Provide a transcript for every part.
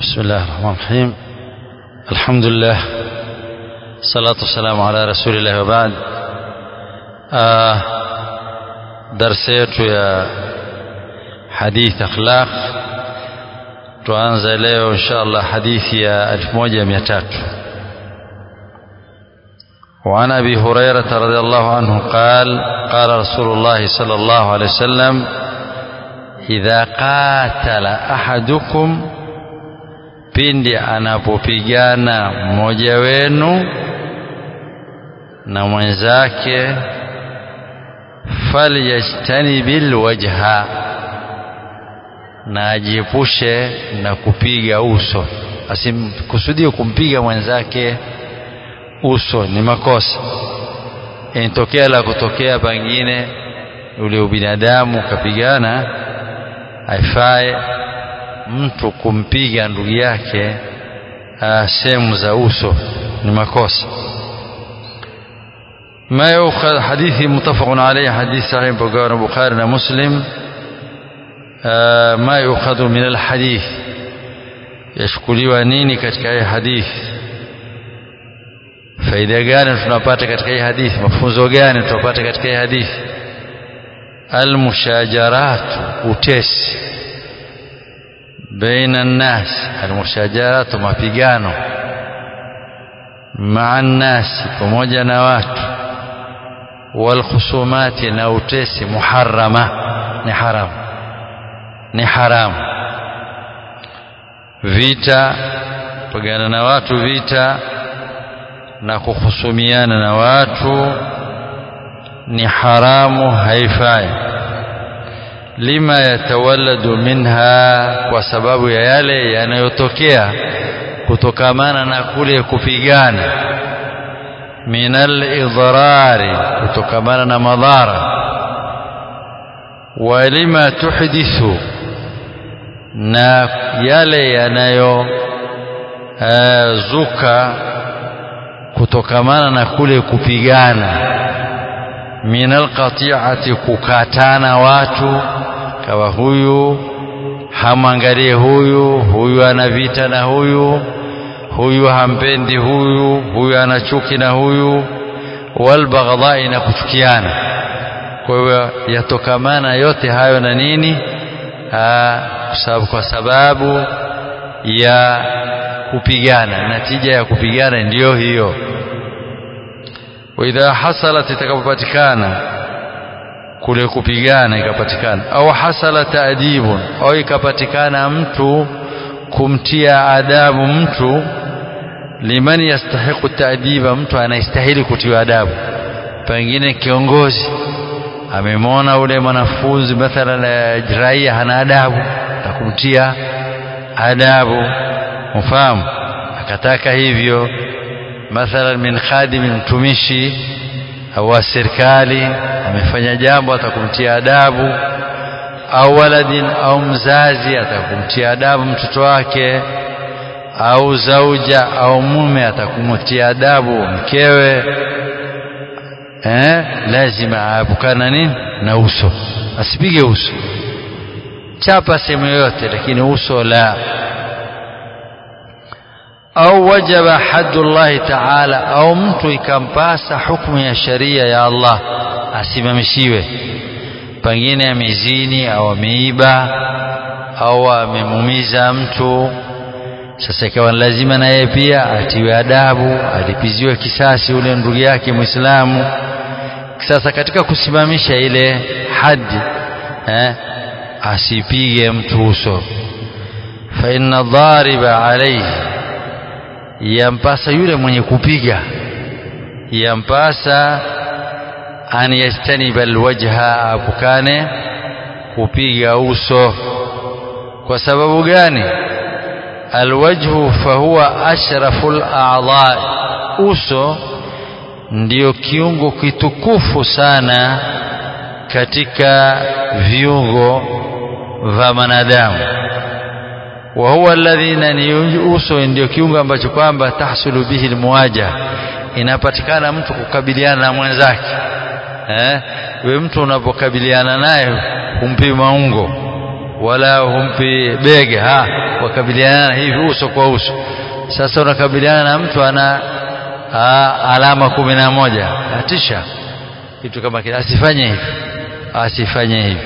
بسم الله الرحمن الرحيم الحمد لله الصلاة والسلام على رسول الله وبعد آه درس yetu ya hadith akhlaq tuanze leo insha Allah hadithi ya 1300 وعن ابي هريره رضي الله عنه قال قال رسول الله صلى الله عليه وسلم اذا قاتل احدكم pindi anapopigana mmoja wenu na mwenzake falyajtanibil wajha na ajiepushe na kupiga uso asimkusudie kumpiga mwenzake uso ni makosa inatokea la kutokea pengine ule ubinadamu ukapigana haifai mtu kumpiga ndugu yake sehemu za uso ni makosa ما يؤخذ حديث متفق عليه حديث صحيح بقال البخاري ومسلم ما يؤخذ من الحديث يشكلوا nini katika hii hadithi faida gani tunapata katika hii hadithi mafunzo gani tunapata katika hii hadithi almushajarat utesi baina nnas almushajarat mapigano maa nnasi pamoja na watu walkhusumati na utesi muharama ni haramu ni haramu vita pigana na watu vita na kuhusumiana na watu ni haramu haifai lima yatawalladu minha kwa sababu ya yale yanayotokea kutokamana na kule kupigana minal idrari kutokamana na madhara walima tuhdithu na yale yanayozuka kutokamana na kule kupigana minal qati'ati kukatana watu kawa huyu hamwangalie huyu huyu ana vita na huyu huyu hampendi huyu huyu ana chuki na huyu walbaghdai na kuchukiana kwa hiyo yatokamana yote hayo na nini Aa, kwa sababu ya kupigana natija ya kupigana ndiyo hiyo waidha hasalat itakapopatikana kule kupigana ikapatikana au hasala taadibun au ikapatikana mtu kumtia adabu mtu liman yastahiqu taadiba mtu anastahili kutiwa adabu pengine kiongozi amemwona ule mwanafunzi mathalan raia hana adabu na kumtia adabu mfahamu akataka hivyo mathalan min khadimi mtumishi au wa serikali amefanya jambo atakumtia adabu au waladin au mzazi atakumtia adabu mtoto wake au zauja au mume atakumtia adabu mkewe eh, lazima aepukana nini na uso asipige uso chapa sehemu yoyote lakini uso la au wajaba haddullahi taala au mtu ikampasa hukumu ya sharia ya Allah asimamishiwe pengine amezini au ameiba au amemumiza mtu sasa ikawa lazima na yeye pia atiwe adabu alipiziwe kisasi ule ndugu yake Muislamu sasa katika kusimamisha ile hadi eh, asipige mtu uso fa inna dhariba alayhi yampasa yule mwenye kupiga yampasa an yastaniba alwajha apukane kupiga uso kwa sababu gani alwajhu fahuwa ashraful a'dha uso ndiyo kiungo kitukufu sana katika viungo vya manadamu wa huwa alladhi nani uso ndio kiungo ambacho kwamba tahsulu bihi almuwaja inapatikana mtu kukabiliana na mwenzake eh we mtu unapokabiliana naye humpi maungo wala humpi bega ha wakabiliana hivi uso kwa uso sasa unakabiliana na mtu ana ha, alama kumi na moja atisha kitu kama kile asifanye hivi asifanye hivi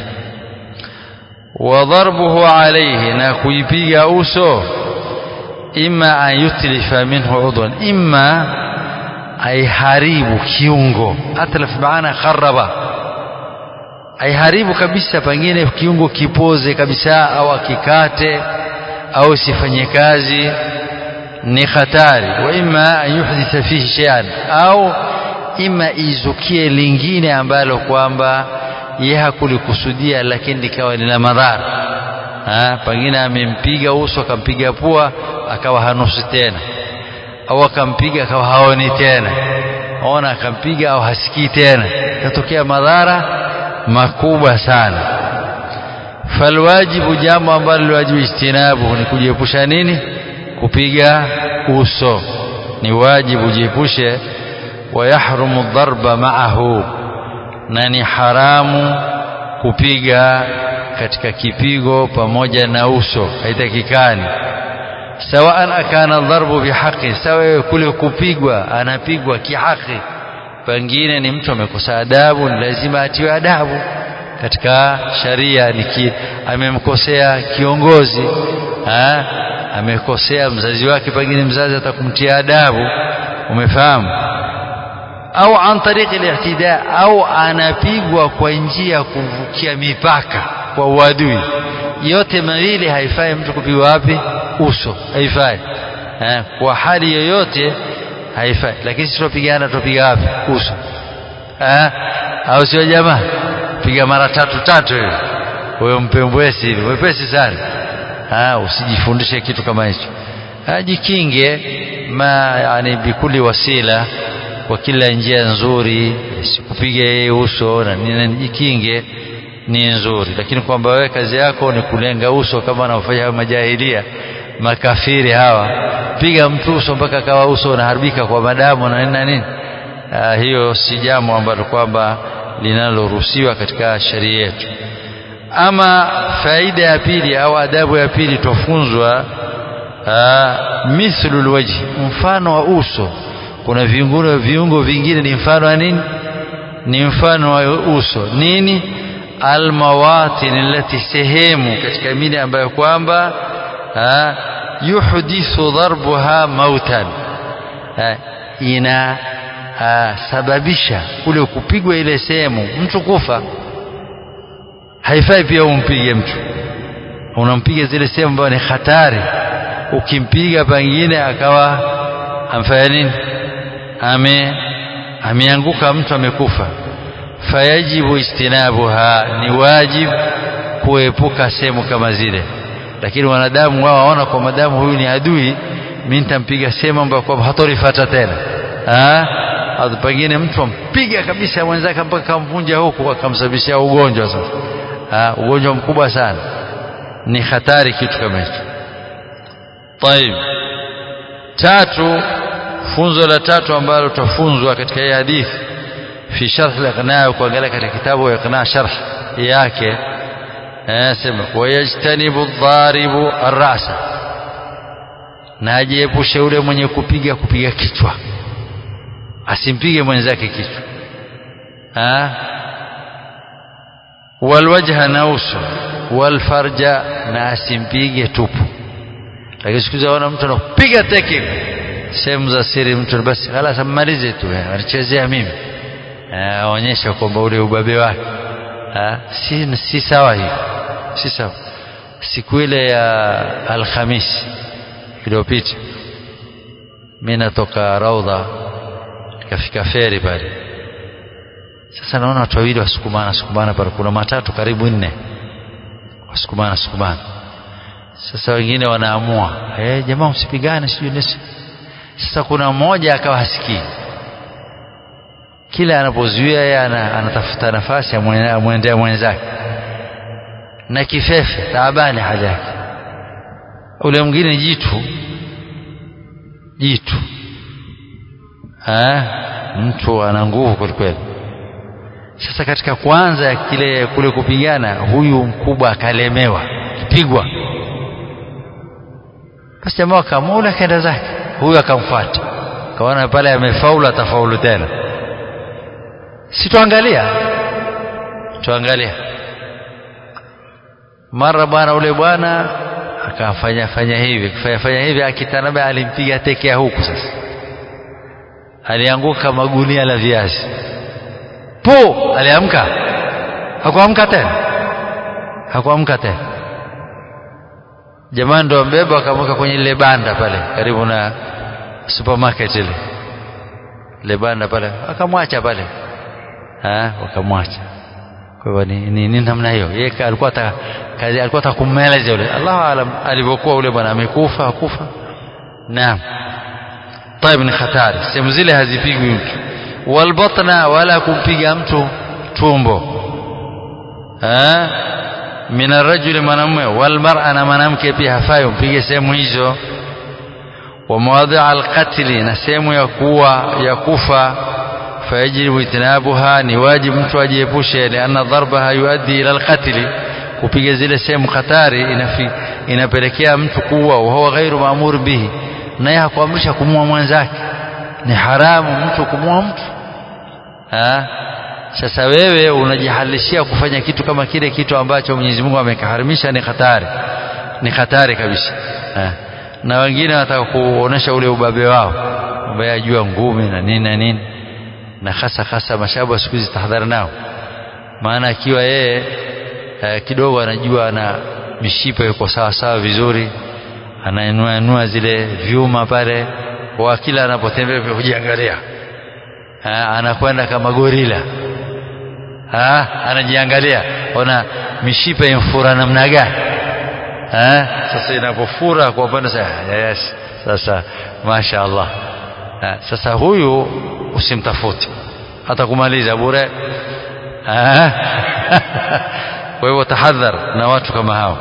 wadharbuhu alayhi na kuipiga uso imma an yutlifa minhu udwan imma aiharibu kiungo atlaf maana kharaba aiharibu kabisa pengine kiungo kipoze kabisa au akikate au sifanye kazi ni hatari wa imma an yuhditha fihi shay'an au ima izukie lingine ambalo kwamba yeye hakulikusudia lakini likawa lina madhara pengine amempiga uso akampiga pua akawa hanusi tena au akampiga akawa haoni tena ona akampiga au hasikii tena katokea madhara makubwa sana falwajibu jambo ambalo liwajibu ijtinabu ni kujiepusha nini kupiga uso ni wajibu jiepushe wayahrumu dharba maahu na ni haramu kupiga katika kipigo pamoja na uso haitakikani sawaan akana dharbu bihaqi sawa kule kupigwa anapigwa kihaki pengine ni mtu amekosa adabu ni lazima atiwe adabu katika sharia ni amemkosea kiongozi ha? amekosea mzazi wake pengine mzazi atakumtia adabu umefahamu au an tariqi al-i'tida au anapigwa kwa njia ya kuvukia mipaka kwa uadui yote mawili haifai mtu kupigwa wapi uso haifai eh, kwa hali yoyote haifai lakini sisi tupigana tupiga wapi uso eh, au sio jamaa piga mara tatu tatu hiyo huyo mpembwesi hivi mwepesi sana ah usijifundishe kitu kama hicho jikinge ma yani bikuli wasila kwa kila njia nzuri sikupige yeye uso na nini jikinge ni nzuri lakini kwamba wewe kazi yako ni kulenga uso kama wanaofanya majahilia makafiri hawa piga mtu uso mpaka kawa uso unaharibika kwa madamu na nini na nini ah, hiyo si jambo ambalo kwamba linaloruhusiwa katika sheria yetu ama faida ya pili au adabu ya pili tofunzwa mithlu alwajhi mfano wa uso kuna viungo viungo vingine ni mfano wa nini ni mfano wa uso nini almawatin allati sehemu katika mili ambayo kwamba yuhdithu darbuha mautan ina sababisha kule kupigwa ile sehemu mtu kufa haifai pia umpige mtu unampiga zile sehemu ambayo ni hatari ukimpiga pengine akawa amfanya nini ame ameanguka mtu amekufa fayajibu istinabuha ni wajib kuepuka sehemu kama zile lakini wanadamu wao waona kwa madamu huyu ni adui mimi nitampiga sehemu ambayo kwamba hatorifuata tena ah pengine mtu ampiga kabisa mwenzake mpaka kamvunja huku akamsababishia ugonjwa sasa ah ugonjwa mkubwa sana ni hatari kitu kama hicho طيب tatu funzo la tatu ambalo tutafunzwa katika hii hadithi fi sharh al-iqna kuangalia katika kitabu iqna sharh yake anasema wayajtanibu adh-dharibu ar-ra'sa na ajiepushe yule mwenye kupiga kupiga kichwa asimpige mwenzake kichwa ah walwajha na uso walfarja na asimpige tupu lakini siku hizi waona mtu anapiga teke sehemu za siri mtu basi halas ammalize tu anachezea mimi aonyesha kwamba ule ubabe wake si, si sawa hivi si sawa siku ile ya alhamisi iliyopita mi natoka raudha nikafika feri pale sasa naona watu wawili wasukumana sukumana pale kuna matatu karibu nne wasukumana sukumana sasa wengine wanaamua eh jamaa msipigane sijui nisi sasa kuna mmoja akawa hasikii kila anapozuia yeye anatafuta nafasi amwendea mwenzake na kifefe taabani hali yake ule mwingine jitu jitu ha? mtu ana nguvu kwelikweli sasa katika kwanza kile kule kupigana huyu mkubwa akalemewa alipigwa basi jamaa akamula akaenda zake huyu akamfuata kaona pale amefaulu atafaulu tena si tuangalia tuangalia mara bwana ule bwana akafanya fanya hivi akifanya fanya hivi akitanaba alimpiga tekea huku sasa alianguka magunia la viazi po aliamka hakuamka tena hakuamka tena jamaa ndo ambeba akamweka kwenye ile banda pale karibu na supermarket ile ile banda pale akamwacha pale ah wakamwacha kwa hivyo ni, ni, ni namna hiyo yeye alikuwa ta, kazi alikuwa atakummeleza yule Allahu aalam alivyokuwa ule bwana amekufa hakufa naam طيب ni hatari sehemu zile hazipigwi mtu walbatna wala kumpiga mtu tumbo ah min arrajuli mwanamume walmar'a na mwanamke pia hafai umpige sehemu hizo wa mawadhi'a alqatli na sehemu ya kuwa ya kufa fayajibu itinabuha ni wajibu mtu ajiepushe lianna dharbaha yuaddi ila alqatli kupiga zile sehemu hatari inafi, inapelekea mtu kuwa wa huwa ghairu maamur bihi naye hakuamrisha kumua mwenzake ni haramu mtu kumua mtu ha? sasa wewe unajihalishia kufanya kitu kama kile kitu ambacho Mwenyezi Mungu amekaharimisha ni hatari ni hatari kabisa ha? na wengine wanataka kuonesha ule ubabe wao ambaye ajua ngumi na nini na nini na hasa hasa mashabu siku hizi tahadhari nao maana akiwa yeye eh, kidogo anajua na mishipa yuko sawa sawa vizuri anainua inua zile vyuma pale kwa kila anapotembea pia kujiangalia anakwenda kama gorila ha, anajiangalia ona mishipa imfura namna gani sasa inapofura kwa upande sasa yes sasa masha Allah ha, sasa huyu usimtafute hata kumaliza bure kwa hivyo tahadhar na watu kama hao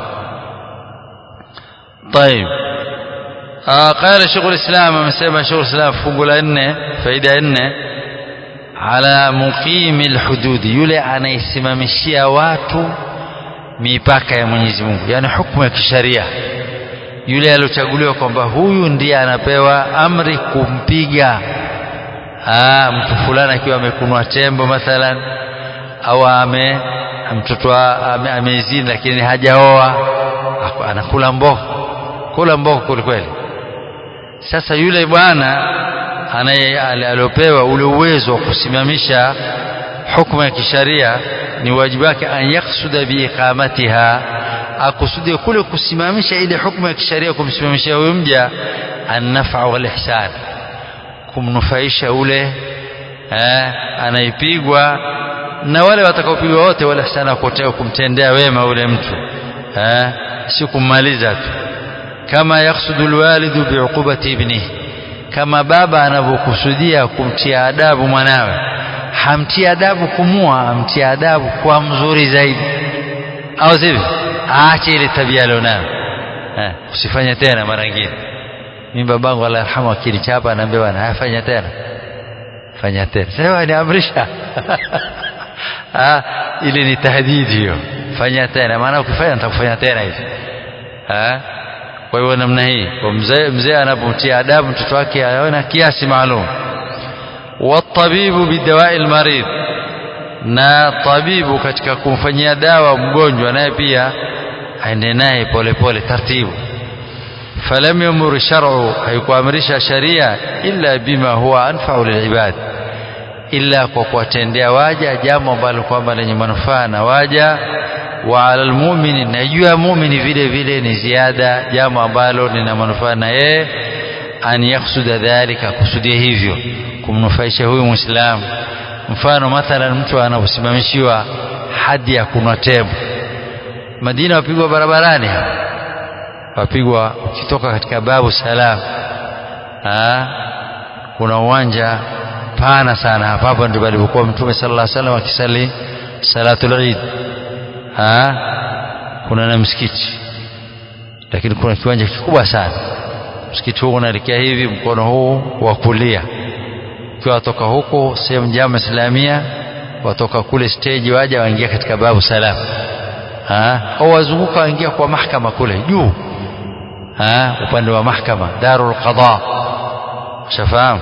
طيب آه قال شيخ الإسلام amesema شيخ الإسلام fungu la nne faida ya nne ala muqimi alhududi yule anaisimamishia watu mipaka ya Mwenyezi Mungu yani hukumu ya kisharia yule aliochaguliwa kwamba huyu ndiye anapewa amri kumpiga ah mtu fulani akiwa amekunwa tembo mathalan au ame mtoto ame, amezini lakini hajaoa anakula mboga kula mboga kwelikweli sasa yule bwana anaye aliopewa ule uwezo wa kusimamisha hukumu ya kisharia ni wajibu wake an yaksuda biiqamatiha akusudie kule kusimamisha ile hukumu ya kisharia kumsimamishia huyo mja annafa wal ihsan kumnufaisha ule eh, anaipigwa na wale watakaopigwa wote wale ihsana kumtendea wema ule mtu eh, si kummaliza tu kama yaksudu alwalidu biuqubati ibnihi kama baba anavyokusudia kumtia adabu mwanawe hamtia adabu kumua amtia adabu kwa mzuri zaidi au sivyo aache ile tabia alionayo eh, usifanye tena mara nyingine mimi babangu Allah yarhamu akinichapa anaambia bwana afanya tena fanya tena sasa niamrisha ah ile ni tahdidi hiyo fanya tena maana ukifanya nitakufanya tena hivi ah kwa hiyo namna hii kwa mzee mzee anapomtia adabu mtoto wake aona kiasi maalum watabibu bidawai almarid na tabibu katika kumfanyia dawa mgonjwa naye pia aende naye polepole taratibu falam yamur shar'u haikuamrisha sharia illa bima huwa anfa'u lilibad illa kwa kuwatendea waja jambo ambalo kwamba lenye manufaa na waja wa ala almu'mini na juu ya mu'mini vile vile ni ziada jambo ambalo lina manufaa na yeye an yaksuda dhalika kusudia hivyo kumnufaisha huyu muislamu mfano mathalan mtu anaposimamishiwa hadi ya kunwa tembo Madina wapigwa barabarani wapigwa ukitoka katika babu salam ha? kuna uwanja pana sana hapa hapo ndipo alipokuwa mtume sallallahu alaihi wasallam akisali salatul eid ha? kuna na msikiti lakini kuna kiwanja kikubwa sana msikiti huu unaelekea hivi mkono huu wa kulia ukiwa watoka huko sehemu jama islamia watoka kule stage waja waingia katika babu salam au wazunguka waingia kwa mahkama kule juu upande wa mahkama darul qada shafahamu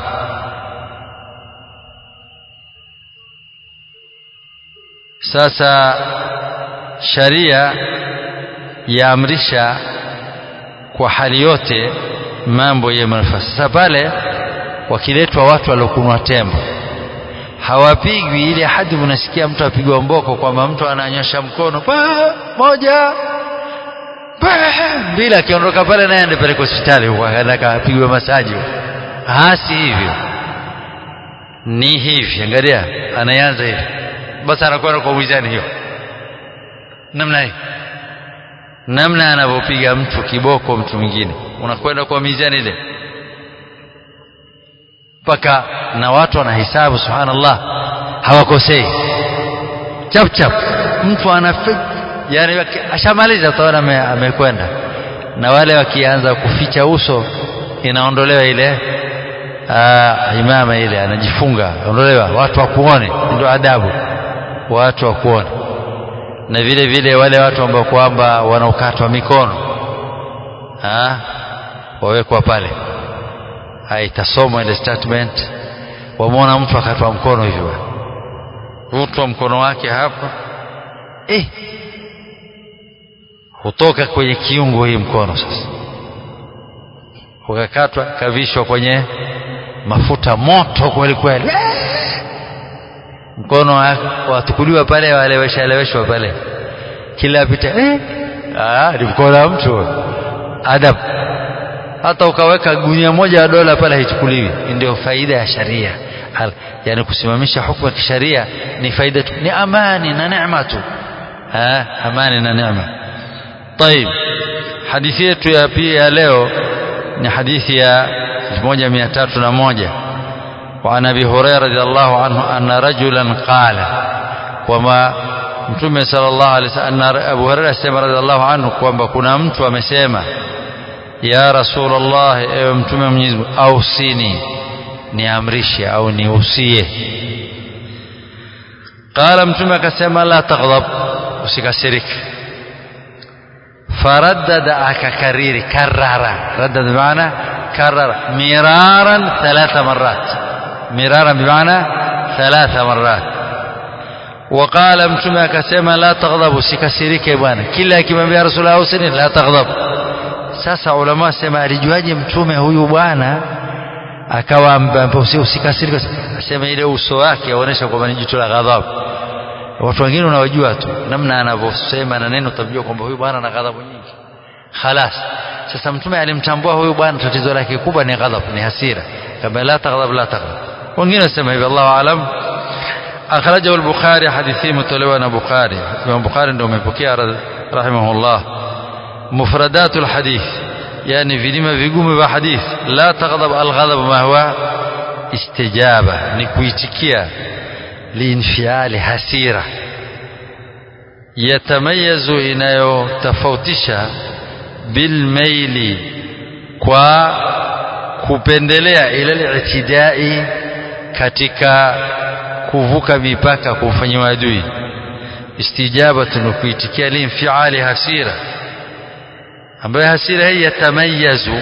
sasa sharia yaamrisha kwa hali yote mambo ya manufaa sasa pale wakiletwa watu waliokunwa tembo hawapigwi ile hadi unasikia mtu apigwa mboko kwamba mtu ananyosha mkono pa, moja mbili akiondoka pale naye andepeleka hospitali huko akapigwa masaji hasi hivyo ni hivi angalia anaanza hivi basi anakwenda kwa mizani hiyo namna hii namna anavyopiga mtu kiboko mtu mwingine unakwenda kwa mizani ile mpaka na watu wanahesabu subhanallah hawakosei chap chap mtu anafik yani ashamaliza utaona amekwenda na wale wakianza kuficha uso inaondolewa ile aa, imama ile anajifunga ondolewa watu wakuone ndio adabu watu wakuone na vile vile wale watu ambao kwamba wanaokatwa mikono ha? wawekwa pale itasomwa ile statement wamwona mtu akatwa mkono hivyo vutwa mkono wake hapa eh, hutoka kwenye kiungo hii mkono sasa ukakatwa kavishwa kwenye mafuta moto kweli kweli mkono watukuliwa pale waleweshaleweshwa pale kila apita eh, ah, ni mkono wa mtu adab hata ukaweka gunia moja ya dola pale haichukuliwi ndio faida ya sharia yani kusimamisha hukumu ya kisharia ni faida tu ni amani na neema tu amani na neema طيب hadithi yetu ya pia ya leo ni hadithi ya 1301 وعن ابي هريره رضي الله عنه ان رجلا قال وما mtume sallallahu alaihi wasallam Abu Hurairah sema radhiallahu anhu kwamba kuna mtu amesema ya rasulullah ewe mtume Mwenyezi Mungu ausini niamrishe au niusie qala mtume akasema la taghdab usikasirike faraddada akakariri karara raddada bimaana karara miraran thalatha marat miraran bimaana thalatha marat وقال mtume akasema la taghdab usikasirike bwana kila akimwambia rasulullah ausini la taghdab sasa ulama wasema alijuaje mtume huyu bwana akawa usikasirike asema ile uso wake aonesha kwamba ni jicho la ghadhabu watu wengine unawajua tu namna anavyosema na neno utamjua kwamba huyu bwana ana ghadhabu nyingi khalas sasa mtume alimtambua huyu bwana tatizo lake kubwa ni ghadhabu ni hasira kama la taghdab la taghdab wengine wasema hivi Allahu aalam akhrajahu al-bukhari hadithi mtolewa na bukhari Imam bukhari ndio umepokea rahimahullah مفردات الحديث يعني vilima vigumu vya hadith la taghdab alghadab ma huwa istijaba ni kuitikia liinfiali hasira yatamayazu inayotofautisha bilmaili kwa kupendelea ila litidai katika kuvuka mipaka kumfanyia adui istijabatu ni kuitikia liinfiali hasira ambayo hasira hii yatamayazu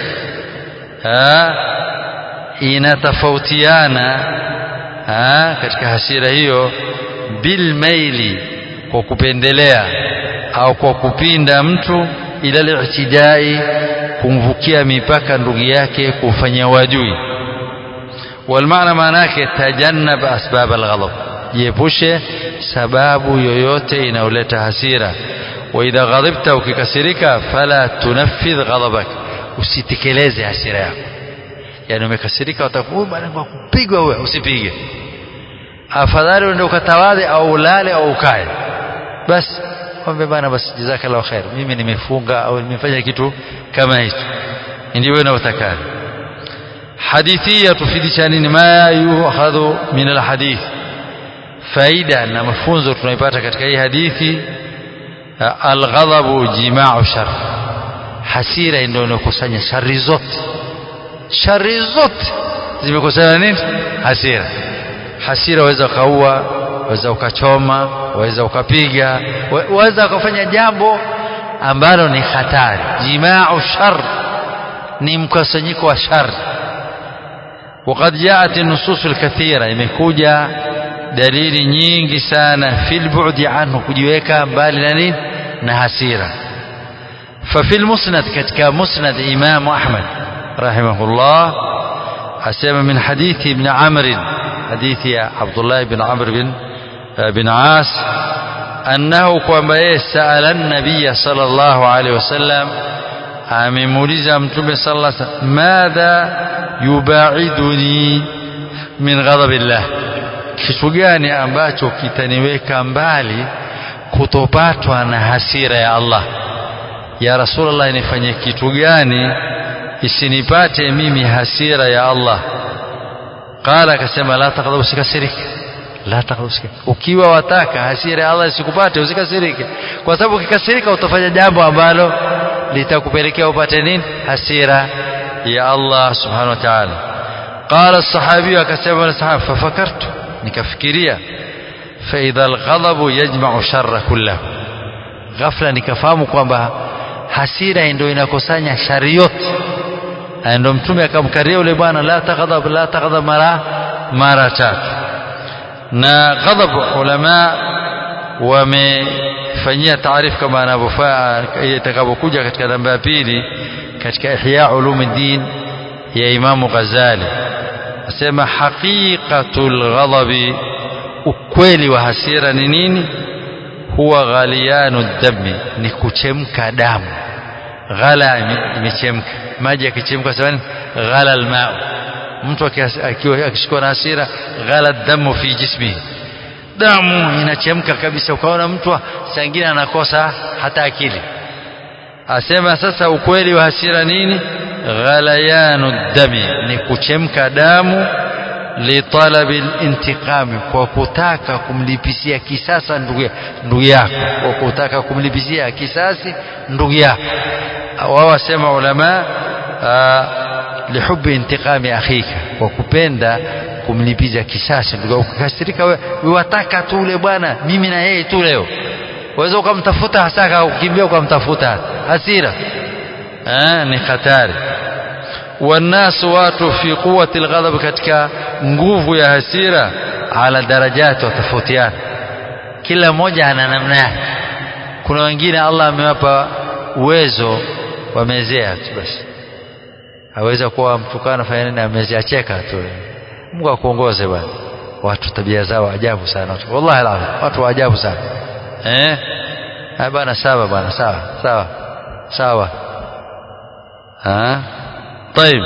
inatofautiana katika hasira hiyo bilmaili kwa kupendelea au kwa kupinda mtu ila litidai kumvukia mipaka ndugu yake kufanya wadui walmaana maana yake tajannab asbab alghadab jiepushe sababu yoyote inayoleta hasira واذا غضبت ukikasirika fala tunaffidh ghadabak usitekeleze hasira yako yani umekasirika utakuwa bwana kwa kupigwa wewe usipige afadhali uende ukatawadhe au ulale au ukae basi kwambe bana basi jazakallahu khair mimi nimefunga au nimefanya kitu kama hicho ndio wewe unatakana hadithi yatufidisha nini ma yuhadhu min alhadith faida na mafunzo tunaipata katika hii hadithi alghadhabu jimau shar hasira ndio inakusanya shari zote shari zote zimekusanya nini hasira hasira waweza ukaua waweza ukachoma waweza ukapiga waweza ukafanya jambo ambalo ni hatari jimau shar ni mkusanyiko wa shar وقد جاءت النصوص الكثيرة imekuja dalili nyingi sana fil bu'di anhu kujiweka mbali na nini na hasira ففي المسند كتك مسند إمام أحمد رحمه الله أسمى من حديث ابن عمرو حديث عبد الله بن عمرو بن بن عاص أنه كما سأل النبي صلى الله عليه وسلم amemuuliza mtume sallallahu alaihi wasallam madha yubaiduni min ghadabillah kitu gani ambacho kitaniweka mbali kutopatwa na hasira ya Allah ya rasulullah nifanye kitu gani isinipate mimi hasira ya Allah qala akasema la taqdha usikasirike la taqdha usikasirike ukiwa wataka hasira ya Allah isikupate usikasirike kwa sababu ukikasirika utafanya jambo ambalo litakupelekea upate nini hasira ya Allah subhanahu wa ta'ala qala as-sahabi akasema as-sahaba fafakartu nikafikiria fa idha al-ghadabu yajma'u sharra kullahu ghafla nikafahamu kwamba hasira ndio inakusanya shari yote ndio mtume akamkaria yule bwana la taghdab la taghdab mara mara tatu na ghadab ulama wamefanyia taarifu kama anavyofaa itakapokuja katika namba ya pili katika ihya ulumuddin ya imamu Ghazali asema haqiqatul ghadabi ukweli wa hasira ni nini huwa ghaliyanu dami ni kuchemka damu ghala imechemka maji yakichemka sawa ghala almau mtu akiwa akishikwa na hasira ghala damu fi jismihi damu inachemka kabisa ukaona mtu sangine anakosa hata akili asema sasa ukweli wa hasira nini ghalayanu dami ni kuchemka damu litalabi intiqami kwa kutaka kumlipisia kisasa ndugu yako kwa kutaka kumlipisia kisasi ndugu yako wao wasema ulama lihubi intiqami akhika kwa kupenda kumlipiza kisasi ndugu ukikasirika wewe wataka tu ule bwana mimi na yeye tu leo waweza ukamtafuta hasaka ukimbia ukamtafuta hasira eh ni hatari wanasu watu fi quwwati alghadab katika nguvu ya hasira ala darajati watofautiana kila mmoja ana namna yake kuna wengine Allah amewapa uwezo wamezea tu basi aweza kuwa mtukana fanya nini amezea cheka tu Mungu akuongoze bwana watu tabia zao ajabu sana watu wallahi alazim watu wa ajabu sana eh hai bwana sawa bwana sawa sawa sawa ha طيب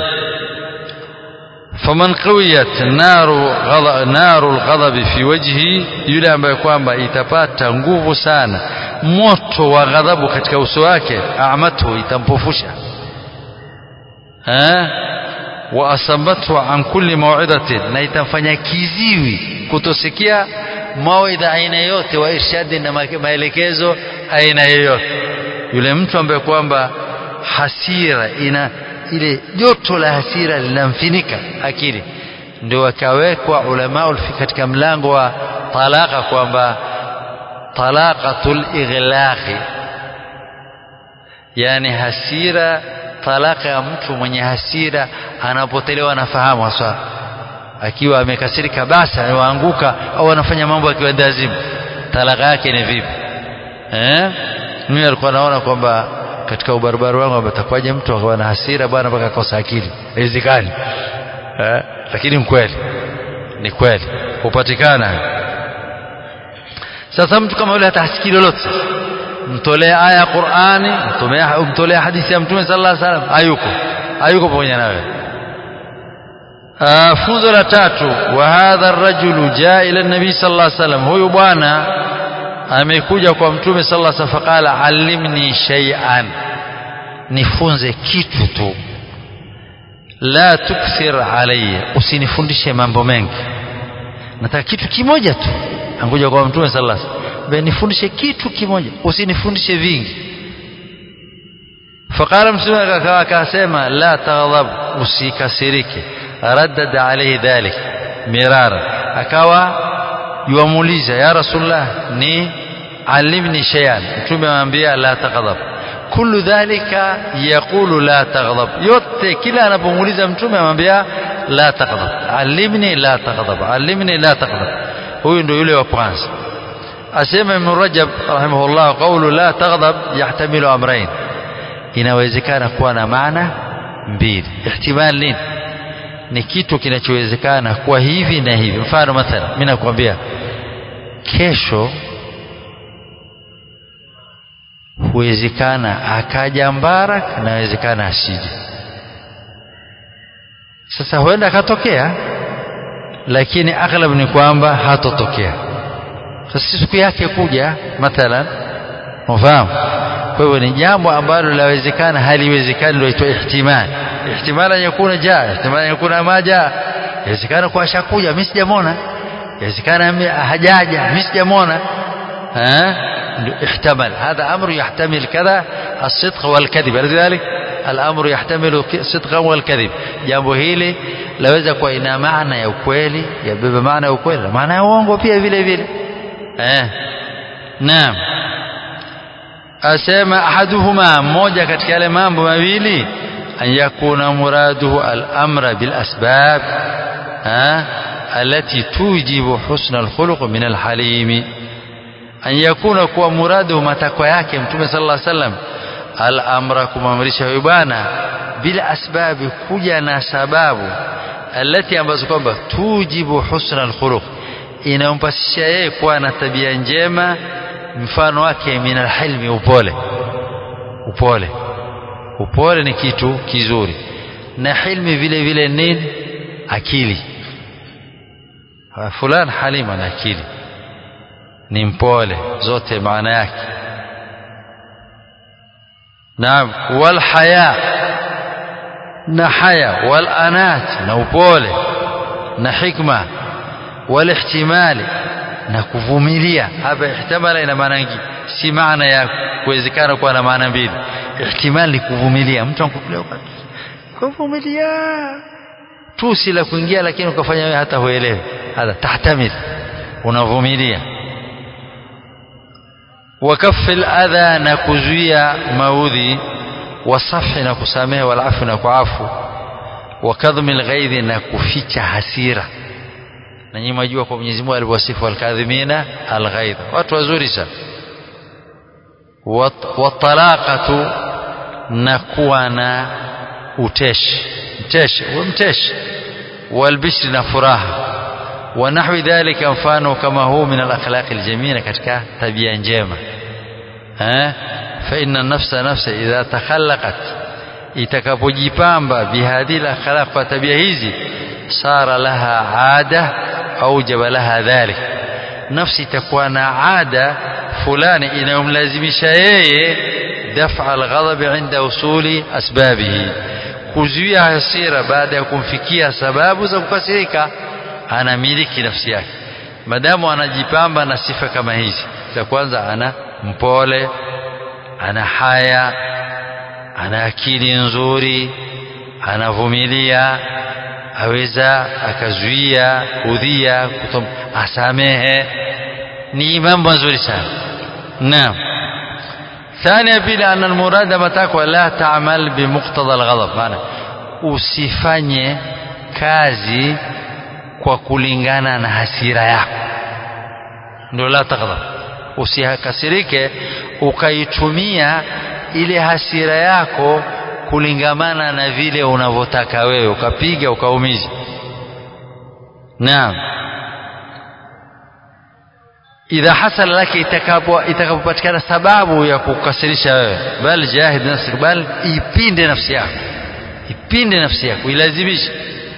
فمن قويت نار غضب نار الغضب في وجهه yule ambaye kwamba itapata nguvu sana moto wa ghadhabu katika uso wake amatu itampofusha eh wa asabathu an kulli maw'idatin na itamfanya kiziwi kutosikia mawaidha aina yote wa irshadi na maelekezo aina yoyote yule mtu ambaye kwamba hasira ina ile joto la hasira linamfinika akili ndio wakawekwa ulama katika mlango wa talaka kwamba talaqatul ighlaqi yani hasira talaka ya mtu mwenye hasira anapotelewa na fahamu hasa akiwa amekasirika basi anaanguka au anafanya mambo akiwa dazimu talaka yake ni vipi eh mimi alikuwa naona kwamba katika ubarabara wangu atakwaje mtu akawa na hasira bwana mpaka kosa akili haiwezekani eh lakini mkweli ni kweli hupatikana sasa mtu kama yule hatasikii lolote mtolee aya ya Qur'ani mtolee hadithi ya Mtume sallallahu alaihi wasallam hayuko hayuko pamoja nawe funzo la tatu wa hadha ar-rajulu jaa ila an-nabi sallallahu alaihi wasallam huyu bwana amekuja kwa Mtume sallallahu alaihi wasallam faqala allimni shay'an nifunze kitu tu la tukthir alayya usinifundishe mambo mengi nataka kitu kimoja tu angoja kwa Mtume sallallahu alaihi wasallam nifundishe kitu kimoja usinifundishe vingi faqala mtume akasema la taghdab usikasirike raddada alayhi dhalik mirara akawa yuamuuliza ya rasulullah ni alimni shay'an mtume amwambia la taghdab kullu dhalika yaqulu la taghdab yote kila anapomuuliza mtume amwambia la taghdab alimni la taghdab alimni la taghdab huyu ndio yule wa kwanza asema ibn rajab rahimahullah qawlu la taghdab yahtamilu amrayn inawezekana kuwa na maana mbili ihtimal nini ni kitu kinachowezekana kuwa hivi na hivi mfano mathala mimi nakwambia kesho huwezekana akaja Mbarak na wezekana asije sasa huenda akatokea lakini aghlab ni kwamba hatotokea sasa siku yake kuja mathalan unafahamu kwa hivyo ni jambo ambalo lawezekana haliwezekani ndio itwa ihtimal ihtimal an yakuna jaa ihtimal an yakuna ma jaa inawezekana kwa ashakuja mimi sijamwona inawezekana hajaja mimi sijamwona eh احتمل هذا أمر يحتمل كذا الصدق والكذب لذلك الأمر يحتمل صدقا والكذب jambo hili laweza kuwa ina maana ya ukweli yabeba maana ya ukweli maana ya uongo pia vile vile eh naam asema ahaduhuma mmoja katika yale mambo mawili an yakuna muraduhu al-amra bil asbab التي توجب حسن الخلق من الحليم an yakuna kuwa muradu matakwa yake mtume sallallahu alaihi wasallam al-amra kumamrisha huyu bwana bila asbabi kuja na sababu alati ambazo kwamba tujibu husna al-khuluq inampasisha yeye kuwa na tabia njema mfano wake min al-hilmi upole upole upole ni kitu kizuri na hilmi vile vile nini akili fulani halima na akili ni mpole zote maana yake naam wal haya na haya wal anat na upole na hikma wal ihtimali na kuvumilia hapa ihtimala ina maana nyingi si maana ya kuwezekana kuwa na maana mbili ihtimali ni kuvumilia mtu anakupilia kuvumilia tu si la kuingia lakini ukafanya wewe hata huelewi hata tahtamil unavumilia وكف الأذى نكزويا مودي وصفح نكسامه والعفو نكعفو وكظم الغيظ نكفيcha hasira na nyinyi mjua kwa Mwenyezi Mungu aliwasifu alkadhimina alghaidh watu wazuri sana watalaqatu na kuwa na uteshi mteshi mteshi walbishri na furaha ونحو ذلك mfano kama huu min al-akhlaq al-jamila katika tabia njema eh fa inna nafsa nafsa idha takhallaqat itakapojipamba bihadhi al-akhlaq kwa tabia hizi sara laha ada aujaba laha dhalik nafsi itakuwa na ada fulani inayomlazimisha yeye daf'a al-ghadab inda usuli asbabihi kuzuia hasira baada ya kumfikia sababu za kukasirika anamiliki nafsi yake madamu anajipamba na sifa kama hizi za kwanza ana mpole ana haya ana akili nzuri anavumilia aweza akazuia udhia kutom, asamehe ni mambo mazuri sana naam ثانيا بلا أن المراد متاكwa لا تعمل بمقتضى الغضب maana usifanye kazi kwa kulingana na hasira yako ndio la taghdab usikasirike ukaitumia ile hasira yako kulingamana na vile unavyotaka wewe ukapiga ukaumiza naam idha hasala laki itakapopatikana sababu ya kukasirisha wewe bal jahid nafsik bal ipinde nafsi yako ipinde nafsi yako ilazimishe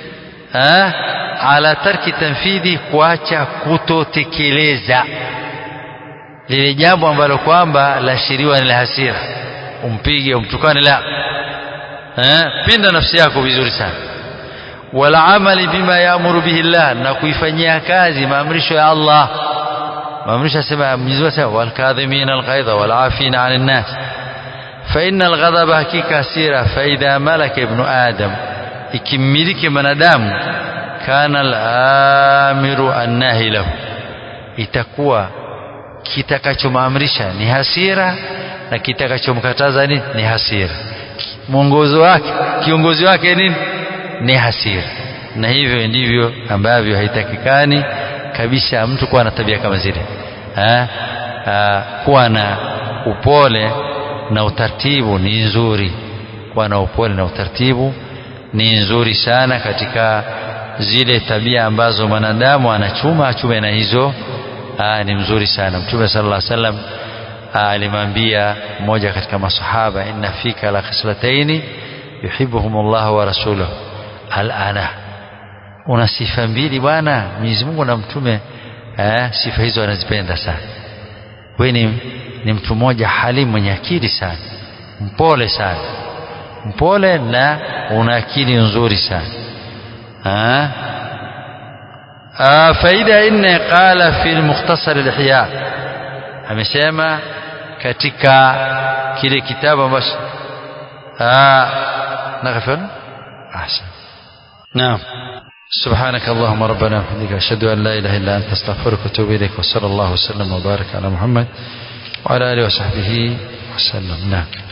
ala tarki tanfidhi kuacha kutotekeleza lile jambo ambalo kwamba lashiriwa ni la hasira umpige umtukane la eh pinda nafsi yako vizuri sana wala amali bima yaamuru bihi Allah na kuifanyia kazi maamrisho ya Allah maamrisho sema Mwenyezi Mungu sema wal kadhimina al ghaidha wal afina 'anil nas fa innal ghadaba hakika hasira fa idha malaka ibnu adam ikimmiliki mwanadamu kana al-amiru annahi lahu itakuwa kitakachomaamrisha ni hasira na kitakachomkataza ni, ni hasira mwongozo wake kiongozi wake nini ni hasira na hivyo ndivyo ambavyo haitakikani kabisa mtu kuwa na tabia kama zile ha? Ha, kuwa na upole na utaratibu ni nzuri kuwa na upole na utaratibu ni nzuri sana katika zile tabia ambazo mwanadamu anachuma achume na hizo aa, ni mzuri sana mtume sallallahu alaihi wasallam alimwambia mmoja katika masahaba inna fika la khislataini yuhibbuhumullahu wa rasuluhu alana una sifa mbili bwana Mwenyezi Mungu na mtume eh, sifa hizo anazipenda sana wewe ni, ni mtu mmoja halimu mwenye akili sana mpole sana mpole na una akili nzuri sana ha? faida nne qala fi mukhtasar al-ihya amesema katika kile kitabu ambacho naghfir ahsan naam سبحانك اللهم ربنا وبحمدك أشهد أن لا إله إلا أنت أستغفرك وأتوب إليك وصلى الله وسلم وبارك على محمد وعلى آله وصحبه وسلم نعم